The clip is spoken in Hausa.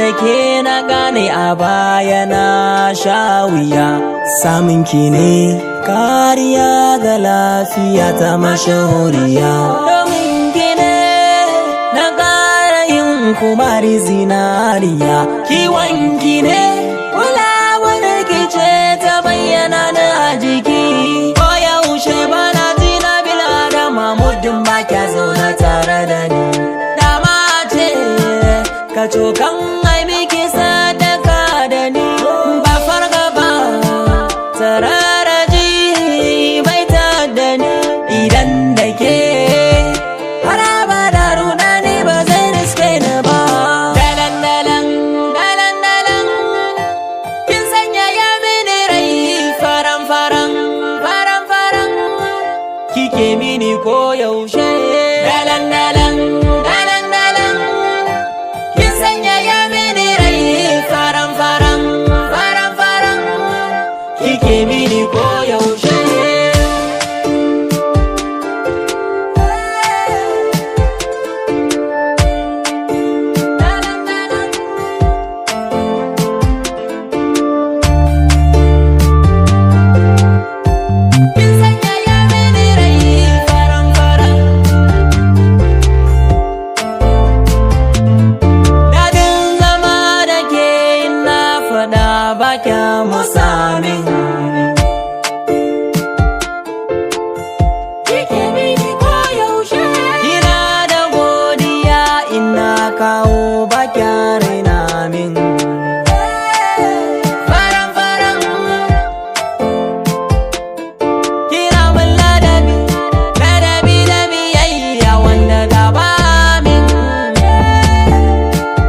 da ke na gane a baya na sha wuya samun ki ne kariya ga lafiya ta mashahuriya domin ki ne na ƙara yin kumari zinariya kiwon ki ne kulawar ki ce ta bayyana na a jiki ko yaushe bana ji na bil'adama muddin ba kya zaune tare da ni dama ce ka cokan ai miki sadaka da ni ba farga ba sararaji bai ta da ni idan da ke haraba da runa ne ba zai riske ni ba dalan dalan dalan dalan kin sanya ya mini rai faran faran faran faran kike mini ko yaushe